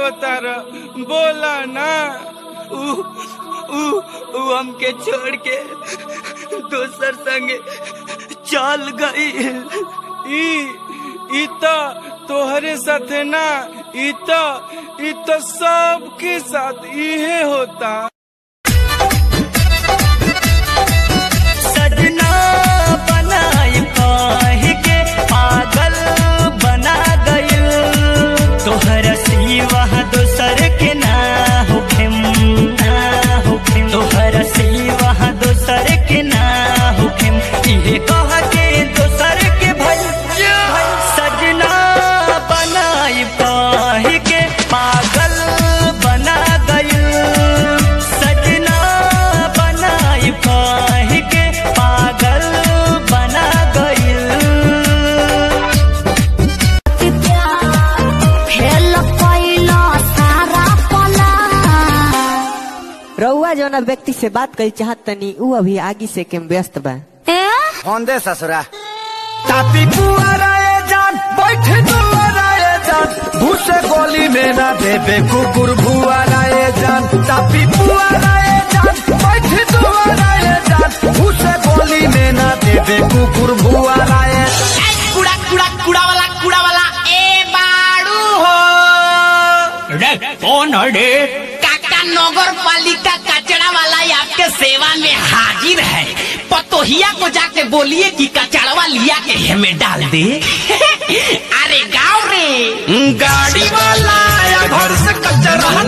रोता र बोला ना ऊ ऊ ऊ हमके छोड़ के दोसर संगे चल गई ई ई तो तोहरे साथे ना ई तो ई तो सबके साथ इहे होता सजना बनाई कह के पागल बना गइल तोहर सिवा दोसर के ना होखेम ना होखेम तोहर सिवा दोसर के ना होखेम इहे कह के दोसर के भई सजना बनाई कह के पागल बना गइल सजना बनाई कह के पागल बना गइल खेल कैला सारा पला रउआ जौना व्यक्ति से बात करी चाहत तनी ऊ अभी आगे से के व्यस्त बा ए फोन दे ससुरा तापी पुआराए जान बैठ दुआराए जान भूसे गोली में ना देबे कुकुर भुआराए जान तापी पुआराए जान बैठ दुआराए जान भूसे गोली में ना देबे कुकुर भुआराए कुड़ा कुड़ा कुड़ा वाला कुड़ा वाला ए बाड़ू हो रे कौन रे काका नगर पालिका कचरा वाला आपके सेवा में हाजिर है पतोहिया को जाके बोलिए कि कचड़वा लिया के हमें डाल दे अरे गाँव रे गाड़ी वाला आया घर से कचरा